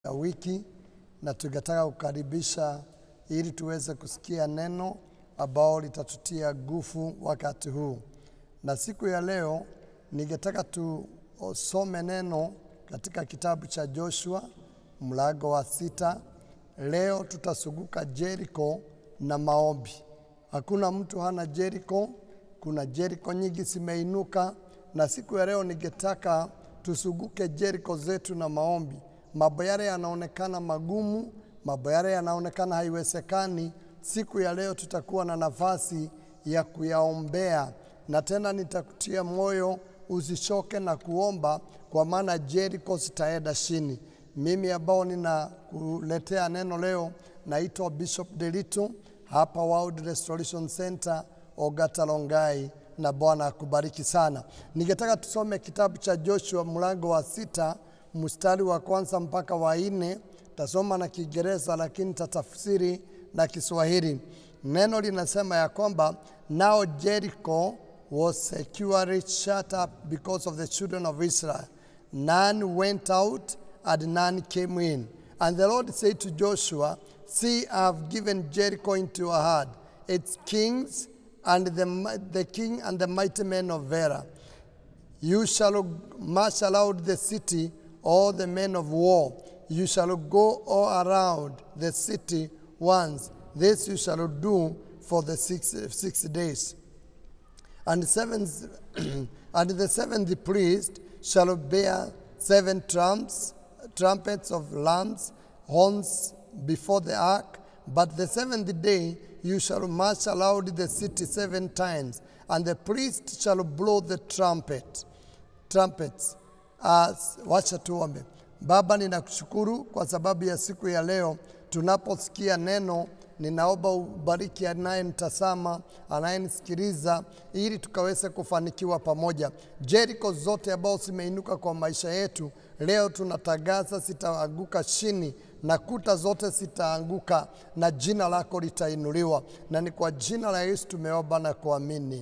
ya wiki na tungetaka kukaribisha ili tuweze kusikia neno ambao litatutia nguvu wakati huu. Na siku ya leo ningetaka tusome neno katika kitabu cha Joshua mlango wa sita. Leo tutasuguka Jericho na maombi. Hakuna mtu hana Jericho, kuna Jericho nyingi zimeinuka, na siku ya leo ningetaka tusuguke Jericho zetu na maombi. Mambo yale yanaonekana magumu, mambo yale yanaonekana haiwezekani, siku ya leo tutakuwa na nafasi ya kuyaombea, na tena nitakutia moyo usichoke na kuomba, kwa maana Jericho zitaenda chini. Mimi ambao ninakuletea neno leo naitwa Bishop Delito hapa World Restoration Center Ogata Longai, na Bwana akubariki sana. Ningetaka tusome kitabu cha Joshua mlango wa sita mstari wa kwanza mpaka wa nne. Tasoma na Kiingereza lakini tatafsiri na Kiswahili. Neno linasema ya kwamba now Jericho was securely shut up because of the children of Israel. None went out and none came in. And the Lord said to Joshua, See, I have given Jericho into your hand, its kings and the, the king and the mighty men of Vera. You shall marshal out the city, all the men of war. You shall go all around the city once. This you shall do for the six, six days. And, seventh, and the seventh priest shall bear seven trumps, trumpets of lambs, horns before the ark. But the seventh day you shall marshal out the city seven times, and the priest shall blow the trumpet trumpets. As, wacha tuombe. Baba, ninakushukuru kwa sababu ya siku ya leo tunaposikia neno ninaomba ubariki anayenitazama, anayenisikiliza, ili tukaweze kufanikiwa pamoja. Jericho zote ambao zimeinuka kwa maisha yetu leo tunatangaza zitaanguka chini na kuta zote zitaanguka na jina lako litainuliwa, na ni kwa jina la Yesu tumeomba na kuamini.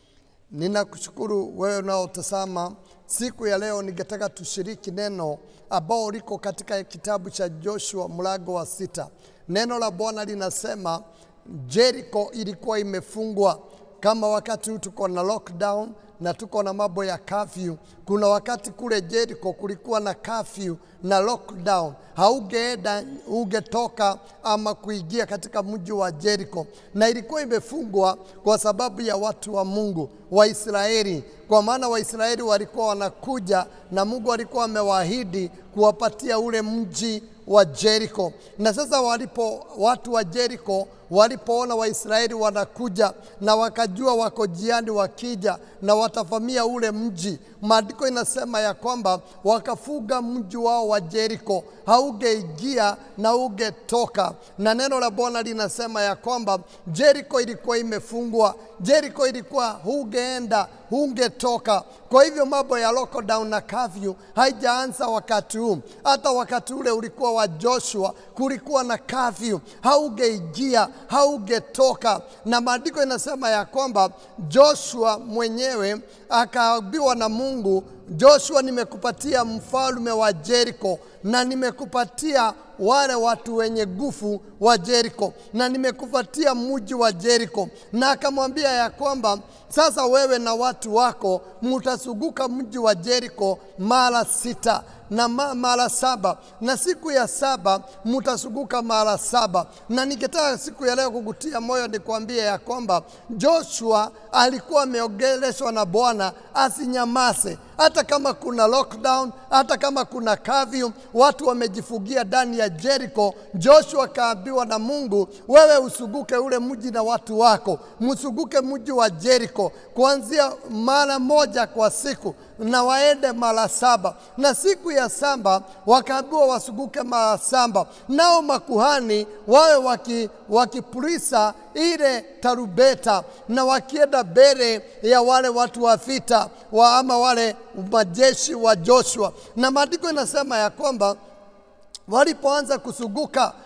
Ninakushukuru wewe unaotazama siku ya leo. Ningetaka tushiriki neno ambao liko katika kitabu cha Joshua mlango wa sita. Neno la Bwana linasema Jericho ilikuwa imefungwa kama wakati huu tuko na lockdown na tuko na mambo ya curfew. Kuna wakati kule Jericho kulikuwa na curfew na lockdown, haugeenda ungetoka ama kuingia katika mji wa Jericho, na ilikuwa imefungwa kwa sababu ya watu wa Mungu Waisraeli, kwa maana Waisraeli walikuwa wanakuja na Mungu alikuwa amewaahidi kuwapatia ule mji wa Jericho. Na sasa walipo watu wa Jericho walipoona Waisraeli wanakuja na wakajua wako jiani wakija na watavamia ule mji, maandiko inasema ya kwamba wakafuga mji wao wa Jericho, haungeingia na ungetoka. Na neno la Bwana linasema ya kwamba Jericho ilikuwa imefungwa, Jericho ilikuwa hungeenda, hungetoka. Kwa hivyo mambo ya lockdown na curfew haijaanza wakati huu. Hata wakati ule ulikuwa wa Joshua kulikuwa na curfew, haungeingia, haungetoka. Na maandiko inasema ya kwamba Joshua mwenyewe akaambiwa na Mungu, Joshua, nimekupatia mfalme wa Jericho na nimekupatia wale watu wenye nguvu wa Jericho na nimekupatia mji wa Jericho, na akamwambia ya kwamba sasa wewe na watu wako mutasuguka mji wa Jericho mara sita na ma, mara saba na siku ya saba mutasuguka mara saba. Na ningetaka siku ya leo kukutia moyo nikwambie ya kwamba Joshua alikuwa ameongeleshwa na Bwana asinyamase, hata kama kuna lockdown, hata kama kuna curfew, watu wamejifugia ndani ya Jericho. Joshua akaambiwa na Mungu, wewe usuguke ule mji na watu wako, msuguke mji wa Jericho kuanzia mara moja kwa siku na waende mara saba, na siku ya saba wakaambiwa wasuguke mara saba, nao makuhani wawe waki, wakipulisa ile tarubeta na wakienda mbele ya wale watu wa vita wa ama wale majeshi wa Joshua, na maandiko inasema ya kwamba walipoanza kusuguka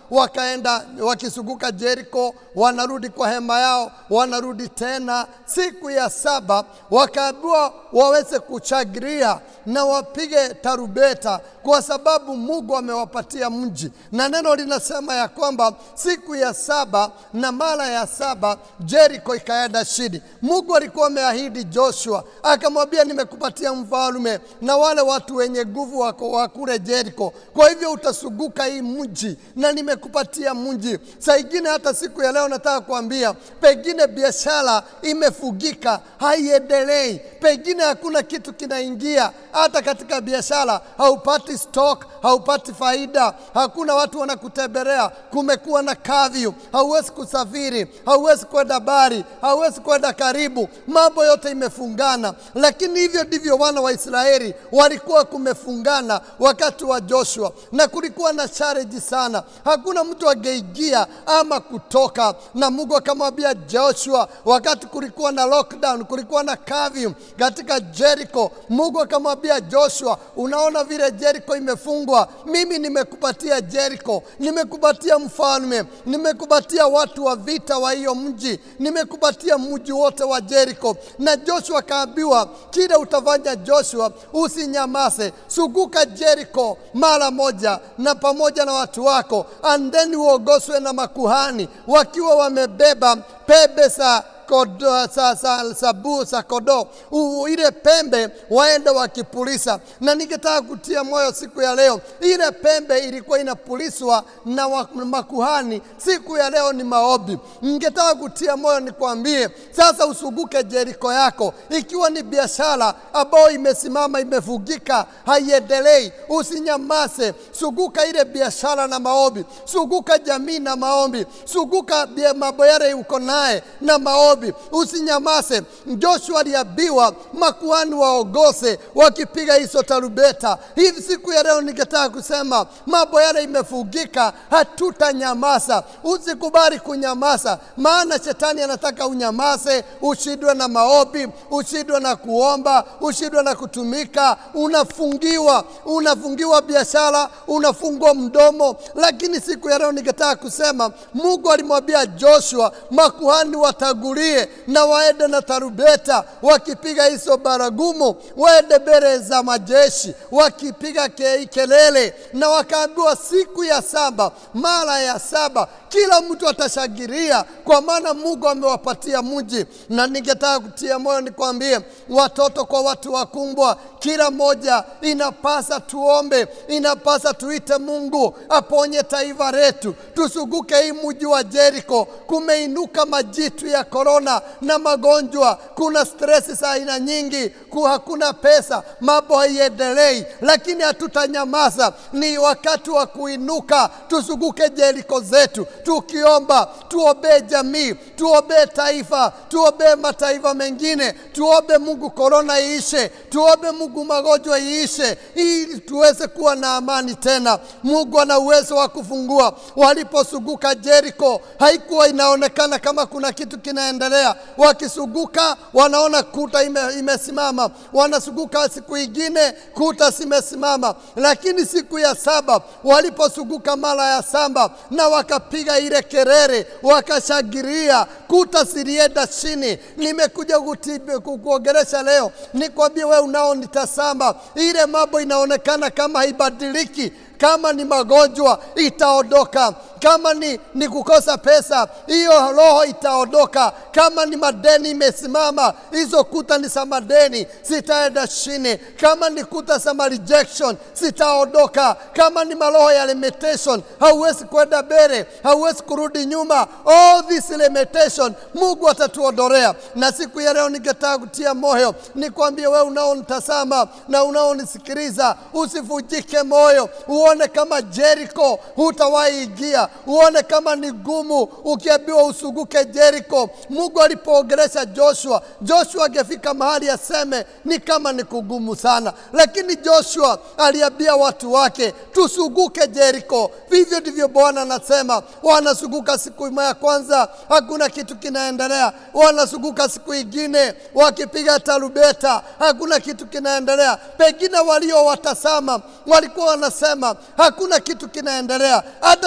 wakaenda wakizunguka Jeriko, wanarudi kwa hema yao, wanarudi tena. Siku ya saba wakaambiwa waweze kuchagiria na wapige tarubeta, kwa sababu Mungu amewapatia mji, na neno linasema ya kwamba siku ya saba na mara ya saba Jeriko ikaenda chini. Mungu alikuwa ameahidi Joshua, akamwambia nimekupatia mfalme na wale watu wenye nguvu wako wa kule Jeriko, kwa hivyo utasuguka hii mji na nimekupatia mji. Saa ingine hata siku ya leo nataka kuambia, pengine biashara imefugika, haiendelei, pengine hakuna kitu kinaingia hata katika biashara, haupati stock, haupati faida, hakuna watu wanakutembelea, kumekuwa na kavyu, hauwezi kusafiri, hauwezi kwenda bari, hauwezi kwenda karibu, mambo yote imefungana. Lakini hivyo ndivyo wana wa Israeli walikuwa kumefungana wakati wa Joshua, na kulikuwa na challenge sana, hakuna mtu angeingia ama kutoka. Na Mungu akamwambia Joshua, wakati kulikuwa na lockdown, kulikuwa na curfew katika Jericho, Mungu akamwambia Joshua, unaona vile Jericho imefungwa, mimi nimekupatia Jericho, nimekupatia mfalme, nimekupatia watu wa vita wa hiyo mji, nimekupatia mji wote wa Jericho. Na Joshua akaambiwa, kile utafanya Joshua, usinyamaze, suguka Jericho mara moja na pamoja na watu wako, and then uogoswe na makuhani wakiwa wamebeba pembe za kodo, sa, sa, sabu za kodoo U- ile pembe waende wakipulisa. Na ningetaka kutia moyo siku ya leo, ile pembe ilikuwa inapuliswa na wa, makuhani. Siku ya leo ni maombi. Ningetaka kutia moyo nikwambie, sasa usuguke Jeriko yako, ikiwa ni biashara ambayo imesimama imefugika, haiendelei, usinyamaze, suguka ile biashara na maombi, suguka jamii na maombi, suguka bia- mambo yale uko naye na maombi, usinyamaze. Joshua aliambiwa makuhani waogose wakipiga hizo tarubeta. Hivi siku ya leo ningetaka kusema mambo yale imefugika, hatutanyamaza. Usikubali kunyamaza, maana shetani anataka unyamaze, ushindwe na maombi, ushindwe na kuomba, ushindwe na kutumika. Unafungiwa, unafungiwa biashara, unafungwa mdomo. Lakini siku ya leo ningetaka kusema Mungu alimwambia Joshua makuhani watangulie na waende na tarubeta wakipiga hizo baragumu, waende mbele za majeshi wakipiga ke, kelele, na wakaambiwa siku ya saba, mara ya saba kila mtu atashangilia, kwa maana Mungu amewapatia mji. Na ningetaka kutia moyo nikwambie, watoto kwa watu wakumbwa, kila moja inapasa tuombe, inapasa tuite Mungu aponye taifa letu, tusuguke hii mji wa Jericho. Kumeinuka majitu ya korona na magonjwa, kuna stresi za aina nyingi, ku hakuna pesa, mambo haiendelei, lakini hatutanyamaza. Ni wakati wa kuinuka, tusuguke Jericho zetu tukiomba, tuombee jamii, tuombee taifa, tuombee mataifa mengine, tuombe Mungu korona iishe, tuombe Mungu magonjwa iishe, ili tuweze kuwa na amani tena. Mungu ana uwezo wa kufungua. Waliposuguka Jericho, haikuwa inaonekana kama kuna kitu kinaendelea. Wakisuguka wanaona kuta ime, imesimama, wanasuguka siku ingine kuta zimesimama, lakini siku ya saba waliposuguka mara ya saba na wakapiga ile kelele, wakashangilia, kuta zilienda chini. Nimekuja kutibi- ku- kuongelesha leo, nikwambie wewe unaonitazama, ile mambo inaonekana kama haibadiliki kama ni magonjwa itaondoka, kama ni, ni kukosa pesa, hiyo roho itaondoka. Kama ni madeni imesimama, hizo kuta ni za madeni, zitaenda chini. Kama ni kuta za ma rejection zitaondoka. Kama ni maroho ya limitation, hauwezi kwenda mbele, hauwezi kurudi nyuma. All this limitation Mungu atatuondolea. Na siku ya leo ningetaka kutia moyo, nikwambie wewe unaonitazama na unaonisikiliza, usivunjike moyo, uone kama Jericho hutawahi ingia, uone kama ni gumu ukiambiwa usuguke Jericho. Mungu alipoongelesha Joshua, Joshua angefika mahali aseme ni kama ni kugumu sana, lakini Joshua aliambia watu wake tusuguke Jericho. Vivyo ndivyo Bwana anasema, wanasuguka siku ya kwanza, hakuna kitu kinaendelea, wanasuguka siku ingine wakipiga tarubeta, hakuna kitu kinaendelea. Pengine waliowatazama walikuwa wanasema hakuna kitu kinaendelea. Hata siku ya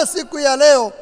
ya leo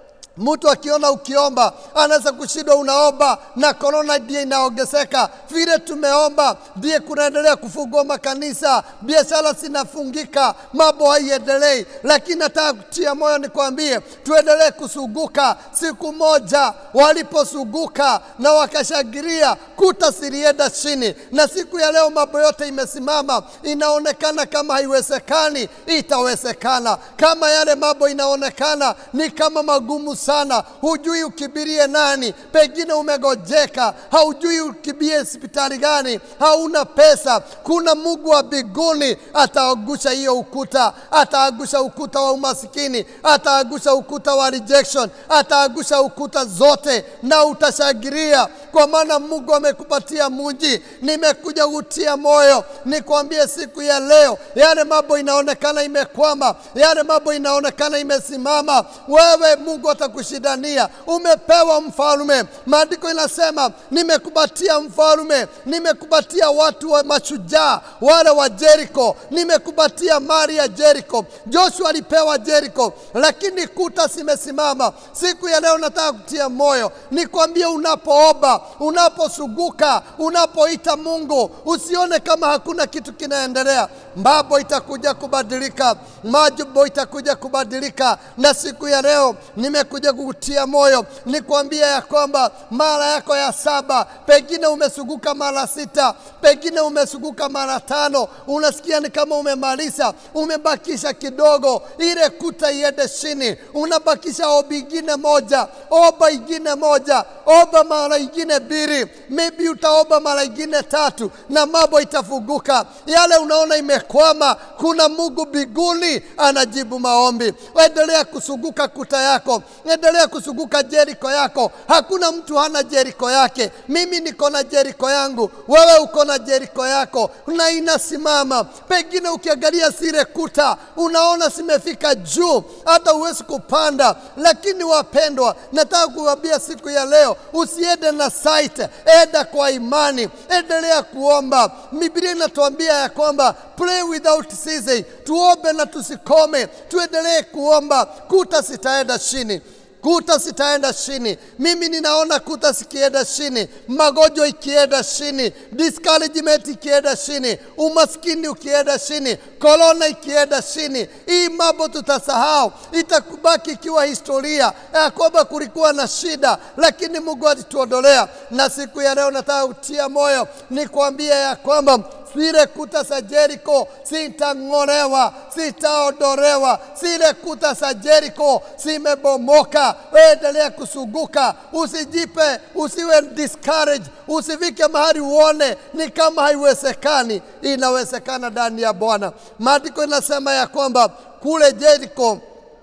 Mtu akiona ukiomba anaweza kushindwa, unaomba na korona ndiye inaongezeka. Vile tumeomba ndiye kunaendelea kufungua makanisa, biashara zinafungika, mambo haiendelei. Lakini nataka kutia moyo nikwambie, tuendelee kusuguka. Siku moja waliposuguka na wakashangilia, kuta zilienda chini, na siku ya leo mambo yote imesimama. Inaonekana kama haiwezekani, itawezekana. Kama yale mambo inaonekana ni kama magumu sana, hujui ukibirie nani, pengine umegojeka, haujui ukibie hospitali gani, hauna pesa. Kuna Mungu wa mbinguni ataangusha hiyo ukuta, ataangusha ukuta wa umasikini, ataangusha ukuta wa rejection, ataangusha ukuta zote, na utashangilia kwa maana Mungu amekupatia mji. Nimekuja kutia moyo, nikwambie siku ya leo, yale mambo inaonekana imekwama, yale mambo inaonekana imesimama, wewe Mungu atakushindania. Umepewa mfalme, maandiko inasema nimekupatia mfalme, nimekupatia watu wa mashujaa wale wa Jericho, nimekupatia mali ya Jericho. Joshua alipewa Jericho, lakini kuta zimesimama. Siku ya leo nataka kutia moyo, nikwambie, unapoomba, unaposuguka, unapoita Mungu, usione kama hakuna kitu kinaendelea. Mambo itakuja kubadilika, majumbo itakuja kubadilika. Na siku ya leo nimekuja kukutia moyo, nikwambia ya kwamba mara yako ya saba, pengine umesuguka mara sita, pengine umesuguka mara tano, unasikia ni kama umemaliza, umebakisha kidogo, ile kuta iende chini, unabakisha ombi ingine moja, omba ingine moja, omba mara ingine mbili, maybe utaomba mara ingine tatu, na mambo itafunguka. Yale unaona imekwama, kuna Mungu mbinguni anajibu maombi. Endelea kusuguka kuta yako, endelea kusuguka Jeriko yako. Hakuna mtu hana Jeriko yake. Mimi niko na Jeriko yangu, wewe uko na Jeriko yako, na inasimama. Pengine ukiangalia zile kuta unaona zimefika juu, hata huwezi kupanda. Lakini wapendwa, nataka kuwaambia siku ya leo, usiende na sight, enda kwa imani, endelea kuomba. Biblia inatuambia ya kwamba pray without ceasing, tuombe na tusikome, tuendelee kuomba, kuta zitaenda chini kuta zitaenda chini. Mimi ninaona kuta zikienda chini, magonjwa ikienda chini, discouragement ikienda chini, umaskini ukienda chini, korona ikienda chini. Hii mambo tutasahau, itakubaki ikiwa historia ya kwamba kulikuwa na shida, lakini Mungu alituondolea. Na siku ya leo nataka kutia moyo, nikwambie ya kwamba zile kuta za Jeriko zitang'olewa, zitaondolewa. Zile kuta za Jeriko zimebomoka. Endelea kusuguka, usijipe, usiwe discourage, usifike mahali uone ni kama haiwezekani. Inawezekana ndani ya Bwana. Maandiko inasema ya kwamba kule Jeriko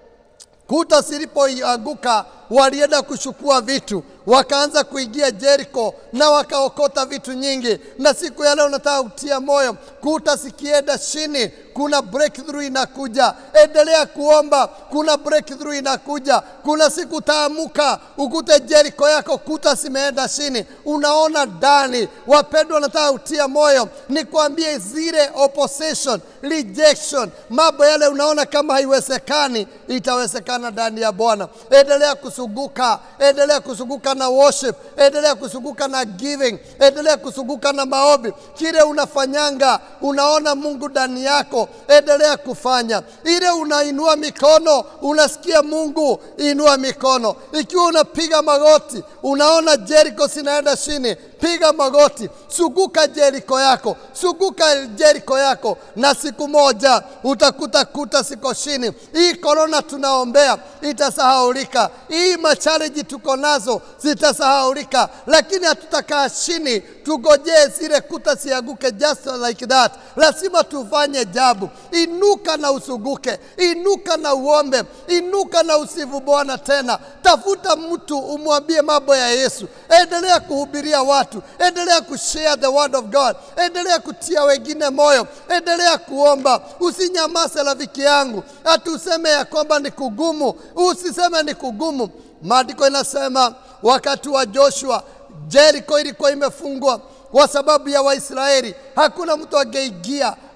kuta zilipoanguka walienda kuchukua vitu, wakaanza kuingia Jeriko na wakaokota vitu nyingi. Na siku ya leo nataka kutia moyo, kuta zikienda chini, kuna breakthrough inakuja. Endelea kuomba, kuna breakthrough inakuja. Kuna siku utaamuka ukute Jeriko yako kuta zimeenda chini, unaona ndani. Wapendwa, nataka kutia moyo, nikwambie zile opposition, rejection, mambo yale unaona kama haiwezekani, itawezekana ndani ya Bwana. Endelea kusuguka, endelea kusuguka na worship, endelea kusuguka na giving, endelea kusuguka na maombi. Kile unafanyanga unaona Mungu ndani yako, endelea kufanya. Ile unainua mikono, unasikia Mungu, inua mikono. Ikiwa unapiga magoti, unaona Jeriko zinaenda chini, piga magoti, suguka Jeriko yako, suguka Jeriko yako, na siku moja utakuta kuta siko chini. Hii korona tunaombea itasahaulika, hii machareji tuko nazo zitasahaulika, lakini hatutakaa chini tugojee zile kuta sianguke just like that. Lazima tufanye jabu. Inuka na usuguke, inuka na uombe, inuka na usifu Bwana tena. Tafuta mtu umwambie mambo ya Yesu, endelea kuhubiria watu, endelea kushare the word of God, endelea kutia wengine moyo, endelea kuomba. Usinyamaze rafiki yangu, hati useme ya kwamba ni kugumu. Usiseme ni kugumu. Maandiko inasema wakati wa Joshua Jeriko ilikuwa imefungwa kwa sababu ya Waisraeli. Hakuna mtu angeingia,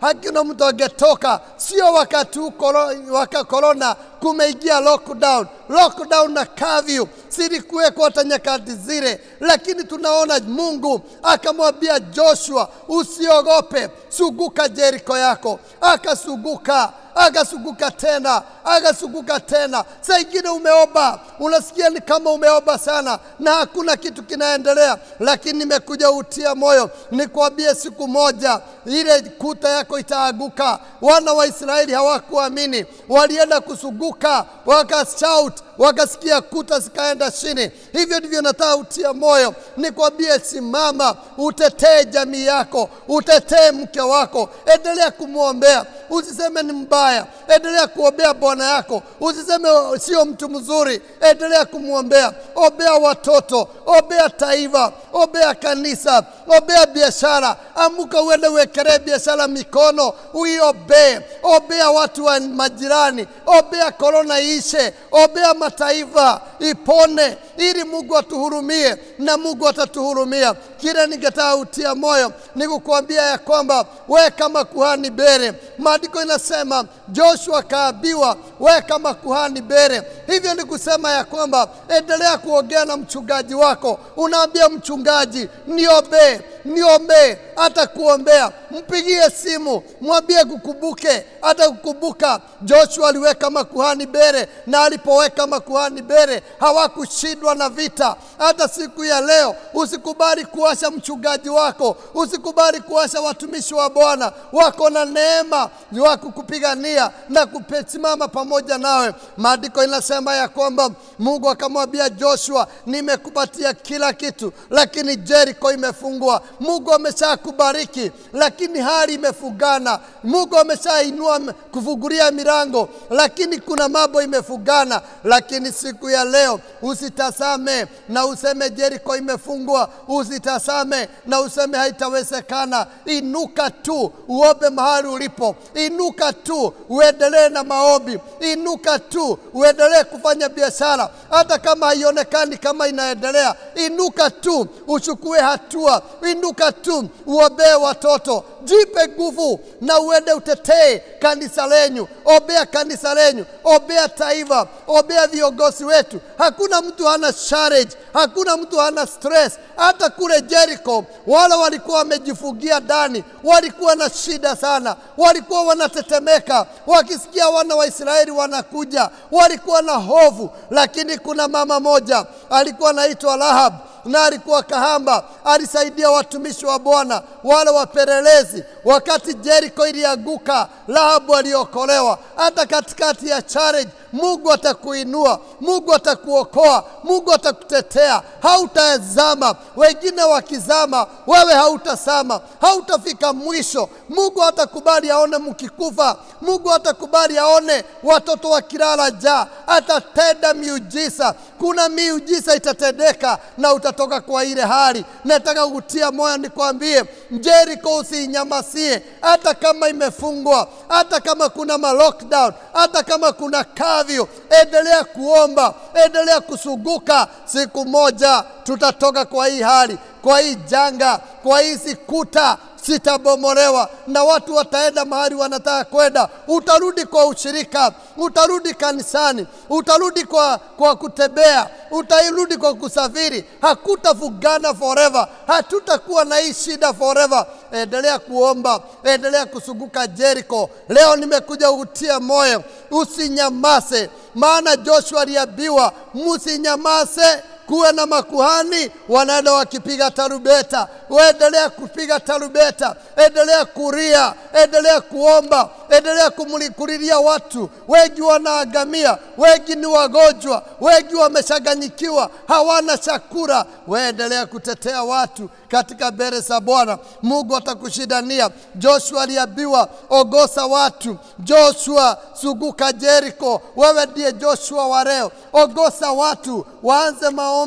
hakuna mtu angetoka. Sio wakati huu koro- waka korona kumeingia lockdown, lockdown na curfew zilikuwekwa hata nyakati zile, lakini tunaona Mungu akamwambia Joshua, usiogope, suguka Jeriko yako. Akasuguka, akasuguka tena, akasuguka tena. Saa ingine umeomba, unasikia ni kama umeomba sana na hakuna kitu kinaendelea, lakini nimekuja utia moyo, nikwambie siku moja ile kuta yako itaaguka. Wana wa Israeli hawakuamini, walienda kusuguka, wakashout, wakasikia kuta zikaenda chini. Hivyo ndivyo nataka utia moyo, nikwambie, simama, utetee jamii yako, utetee mke wako, endelea kumwombea, usiseme ni mbaya, endelea kuombea bwana yako, usiseme sio mtu mzuri, endelea kumwombea, ombea watoto, ombea taifa, ombea kanisa, ombea biashara. Amuka uende uwekelee biashara mikono, uiombee, ombea watu wa majirani, ombea korona ishe, ombea mataifa ipone, ili Mungu atuhurumie na Mungu atatuhurumia. Kile ningetaka utia moyo ni kukuambia ya kwamba we kama kuhani bere, maandiko inasema Joshua kaambiwa we kama kuhani bere. Hivyo ni kusema ya kwamba endelea kuongea na mchungaji wako, unaambia mchungaji, niombee, niombee, hata kuombea, mpigie simu, mwambie kukumbuke, hata kukumbuka. Joshua aliweka makuhani bere, na alipoweka makuhani bere hawakushindwa na vita. Hata siku ya leo usikubali kuasha mchungaji wako, usikubali kuasha watumishi wa Bwana, wako na neema wa kukupigania na kusimama pamoja nawe. Maandiko inasema ya kwamba Mungu akamwambia Joshua, nimekupatia kila kitu, lakini Jericho imefungwa. Mungu ameshakubariki, lakini hali imefungana. Mungu ameshainua kufungulia milango, lakini kuna mambo imefungana. Lakini siku ya leo usitasame na useme Jericho imefungwa, usitasame na useme haitawezekana. Inuka tu uombe mahali ulipo, inuka tu uendelee na maombi, inuka tu uendelee kufanya biashara, hata kama haionekani kama inaendelea. Inuka tu uchukue hatua, inuka tu uombee watoto, jipe nguvu na uende utetee kanisa lenyu, ombea kanisa lenyu, ombea taifa, ombea viongozi wetu. Hakuna mtu hana challenge, hakuna mtu hana stress. Hata kule Jericho wale walikuwa wamejifungia ndani, walikuwa na shida sana, walikuwa wanatetemeka wakisikia wana wa Israeli wanakuja, walikuwa na hofu. Lakini kuna mama moja alikuwa anaitwa Rahab na alikuwa kahamba, alisaidia watumishi wa Bwana wale wapelelezi. Wakati Jericho ilianguka, Rahabu aliokolewa. Hata katikati ya challenge, Mungu atakuinua, Mungu atakuokoa, Mungu atakutetea, hautazama. Wengine wakizama, wewe hautasama, hautafika mwisho. Mungu hatakubali aone mkikufa, Mungu hatakubali aone watoto wakilala njaa, atatenda miujiza. Kuna miujiza itatendeka na utatoka kwa ile hali. Nataka kukutia moyo nikwambie, Jericho usiinyamasie, hata kama imefungwa, hata kama kuna ma lockdown, hata kama kuna kavyo, endelea kuomba, endelea kusuguka. Siku moja tutatoka kwa hii hali, kwa hii janga, kwa hizi kuta sitabomolewa na watu wataenda mahali wanataka kwenda. Utarudi kwa ushirika, utarudi kanisani, utarudi kwa, kwa kutembea, utarudi kwa kusafiri. Hakutafugana forever, hatutakuwa na hii shida forever. Endelea kuomba, endelea kusuguka Jericho. Leo nimekuja kutia moyo, usinyamase, maana Joshua aliambiwa msinyamase kuwe na makuhani wanaenda wakipiga tarubeta. Endelea kupiga tarubeta, endelea kuria, endelea kuomba, endelea kumlikulilia watu. Wengi wanaagamia, wengi ni wagonjwa, wengi wameshaganyikiwa, hawana chakula. Waendelea kutetea watu katika mbele za Bwana. Mungu atakushindania. Joshua aliambiwa ogosa watu. Joshua suguka Jericho. Wewe ndiye Joshua wa leo, ogosa watu, waanze maombi,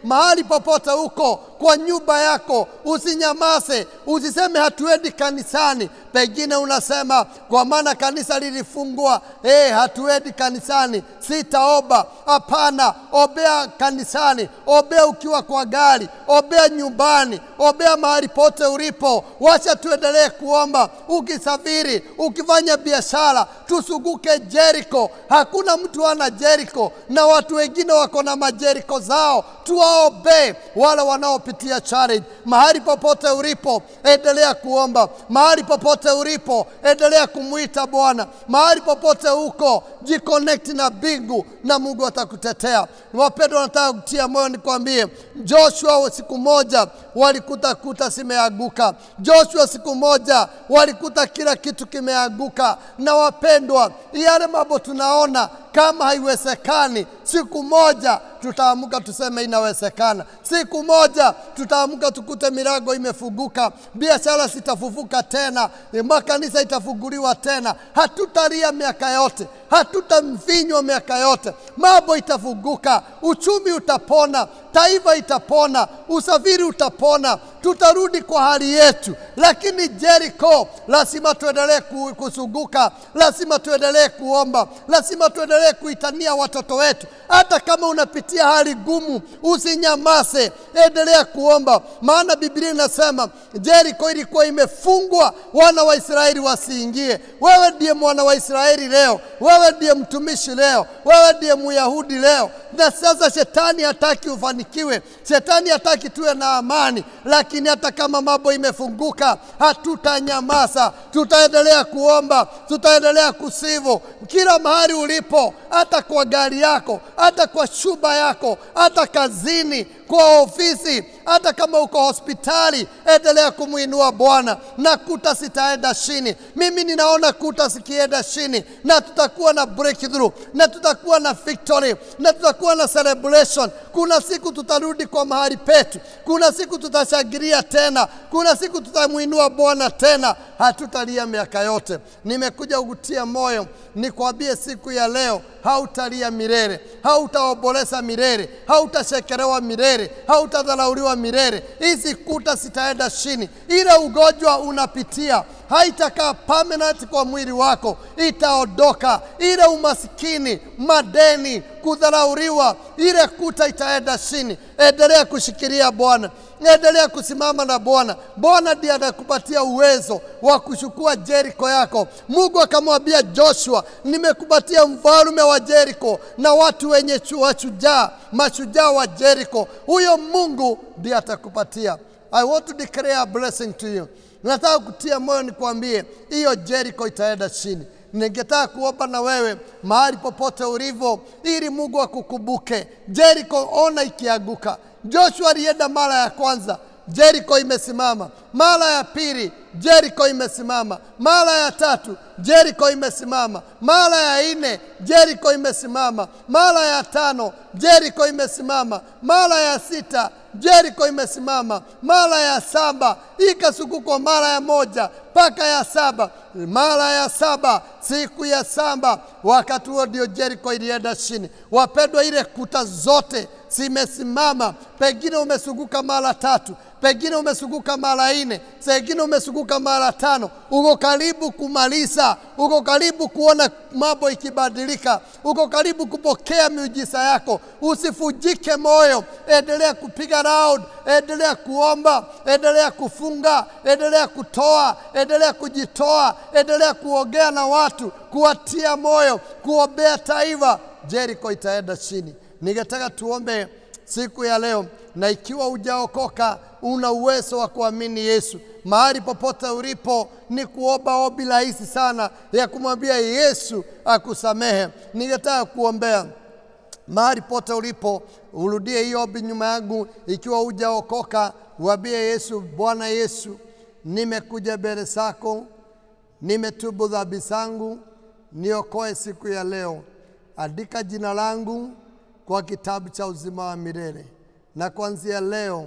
mahali popote huko, kwa nyumba yako, usinyamaze, usiseme hatuendi kanisani. Pengine unasema kwa maana kanisa lilifungwa, eh, hatuendi kanisani, sitaomba. Hapana, obea kanisani, obea ukiwa kwa gari, obea nyumbani, obea mahali pote ulipo. Wacha tuendelee kuomba, ukisafiri, ukifanya biashara, tusuguke Jericho. Hakuna mtu ana Jericho, na watu wengine wako na majeriko zao. Tuwaombee wale wanaopitia challenge. Mahali popote ulipo, endelea kuomba. Mahali popote ulipo, endelea kumwita Bwana. Mahali popote uko, jiconnect na mbingu na Mungu atakutetea. Wapendwa, nataka kutia moyo nikwambie, Joshua siku moja walikuta kuta zimeanguka. Joshua siku moja walikuta kila kitu kimeanguka. Na wapendwa, yale mambo tunaona kama haiwezekani, siku moja tutaamka tuseme inawezekana. Siku moja tutaamka tukute milango imefunguka, biashara zitafufuka tena, makanisa itafunguliwa tena. Hatutalia miaka yote, hatutamvinywa miaka yote, mambo itafunguka, uchumi utapona, taifa itapona, usafiri utapona, tutarudi kwa hali yetu. Lakini Jericho, lazima tuendelee ku- kusunguka, lazima tuendelee kuomba, lazima tuendelee kuitania watoto wetu. Hata kama unapitia hali gumu, usinyamaze, endelea kuomba, maana Biblia inasema Jericho ilikuwa imefungwa, wana wa Israeli wasiingie. Wewe ndiye mwana wa Israeli leo, wewe ndiye mtumishi leo, wewe ndiye Myahudi leo, na sasa shetani hataki ufanikiwe, shetani hataki tuwe na amani. Lakini hata kama mambo imefunguka, hatutanyamaza, tutaendelea kuomba, tutaendelea kusivu kila mahali ulipo, hata kwa gari yako, hata kwa shuba yako, hata kazini, kwa ofisi, hata kama uko hospitali, endelea kumwinua Bwana na kuta zitaenda chini. Mimi ninaona kuta zikienda chini, na tutakuwa na breakthrough, na tutakuwa na victory, na tutakuwa na celebration. Kuna siku tutarudi kwa mahali petu, kuna siku tutashangilia tena, kuna siku tutamwinua Bwana tena, hatutalia miaka yote. Nimekuja kukutia moyo, nikwambie siku ya leo hautalia milele, hautaomboleza milele, hautashekelewa milele, hautadharauliwa milele. Hizi kuta zitaenda chini. Ile ugonjwa unapitia haitakaa permanent kwa mwili wako, itaondoka. Ile umasikini, madeni, kudharauliwa, ile kuta itaenda chini. Endelea kushikilia Bwana, endelea kusimama na Bwana. Bwana ndiye anakupatia uwezo wa kuchukua Jeriko yako. Mungu akamwambia Joshua, nimekupatia mfalme wa Jeriko na watu wenye chu- washujaa, mashujaa wa Jeriko. Huyo Mungu ndiye atakupatia. I want to declare a blessing to you. Nataka kutia moyo nikwambie, hiyo Jeriko itaenda chini. Ningetaka kuomba na wewe mahali popote ulivyo, ili Mungu akukumbuke. Jeriko ona ikianguka. Joshua alienda mara ya kwanza, Jeriko imesimama. Mara ya pili, Jeriko imesimama. Mara ya tatu, Jeriko imesimama. Mara ya nne, Jeriko imesimama. Mara ya tano, Jeriko imesimama. Mara ya sita, Jeriko imesimama. Mara ya saba ikasukukwa mara ya moja mpaka ya saba. Mara ya saba, siku ya saba, wakati huo ndio Jeriko ilienda chini. Wapendwa, ile kuta zote zimesimama. Pengine umesunguka mara tatu, pengine umesunguka mara nne, pengine umesunguka mara tano. Uko karibu kumaliza, uko karibu kuona mambo ikibadilika, uko karibu kupokea miujiza yako. Usifujike moyo, endelea kupiga round, endelea kuomba, endelea kufunga, endelea kutoa, endelea kujitoa, endelea kuongea na watu, kuwatia moyo, kuombea taifa. Jeriko itaenda chini. Ningetaka tuombe siku ya leo, na ikiwa hujaokoka una uwezo wa kuamini Yesu mahali popote ulipo, ni kuomba ombi rahisi sana ya kumwambia Yesu akusamehe. Ningetaka kuombea mahali pote ulipo, urudie hiyo ombi nyuma yangu. Ikiwa hujaokoka, uambie Yesu, Bwana Yesu, nimekuja mbele zako, nimetubu dhambi zangu, niokoe siku ya leo. Andika jina langu kwa kitabu cha uzima wa milele, na kuanzia leo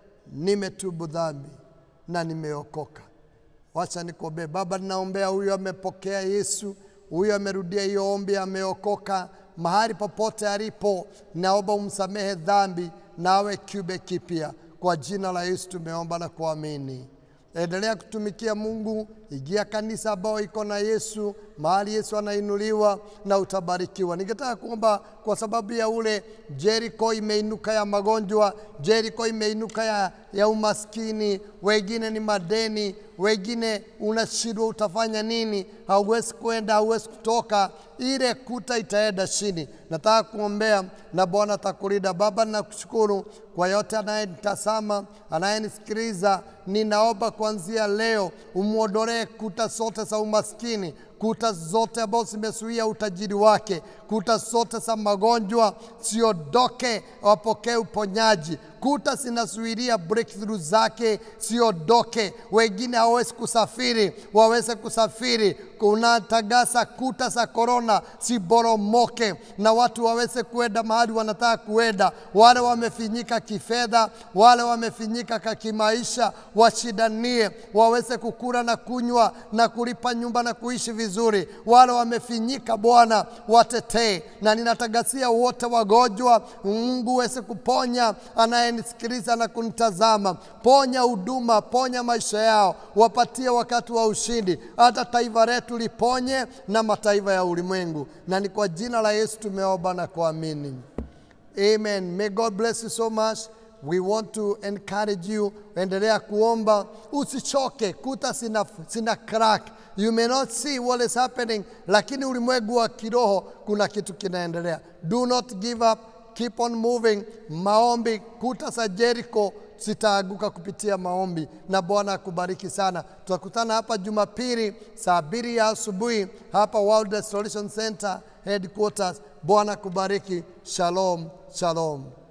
nimetubu dhambi na nimeokoka. Wacha nikuombee. Baba, ninaombea huyu amepokea Yesu, huyu amerudia hiyo ombi, ameokoka mahali popote alipo, naomba umsamehe dhambi nawe kiumbe kipya. Kwa jina la Yesu tumeomba na kuamini. Endelea kutumikia Mungu, ingia kanisa ambayo iko na Yesu, mahali Yesu anainuliwa na utabarikiwa. Ningetaka kuomba kwa sababu ya ule Jericho imeinuka ya magonjwa, Jericho imeinuka ya, ya umaskini, wengine ni madeni, wengine unashindwa utafanya nini, hauwezi kwenda, hauwezi kutoka, ile kuta itaenda chini. Nataka kuombea na Bwana atakulinda. Baba, nakushukuru kwa yote anayenitazama, anayenisikiliza, ninaomba kuanzia leo umwondolee kuta zote za umaskini, kuta zote ambazo zimezuia utajiri wake, kuta zote za magonjwa siondoke, wapokee uponyaji. Kuta zinazuilia breakthrough zake siondoke, wengine hawawezi kusafiri, waweze kusafiri. Kunatangaza kuta za korona ziboromoke na watu waweze kuenda mahali wanataka kuenda. Wale wamefinyika kifedha, wale wamefinyika ka kimaisha, washidanie, waweze kukula na kunywa na kulipa nyumba na kuishi vizuri. Wale wamefinyika, Bwana watetee, na ninatangazia wote wagonjwa, Mungu uweze kuponya anayenisikiliza na kunitazama. Ponya huduma, ponya maisha yao, wapatie wakati wa ushindi, hata taifa letu liponye na mataifa ya ulimwengu, na ni kwa jina la Yesu tumeomba na kuamini. Amen. May God bless you so much. We want to encourage you. Endelea kuomba, usichoke. Kuta sina, sina crack. You may not see what is happening, lakini ulimwengu wa kiroho kuna kitu kinaendelea. Do not give up. Keep on moving. Maombi, kuta za Jericho zitaaguka kupitia maombi, na Bwana akubariki sana. Tutakutana hapa Jumapili saa mbili ya asubuhi hapa World Restoration Center headquarters. Bwana akubariki. Shalom, shalom.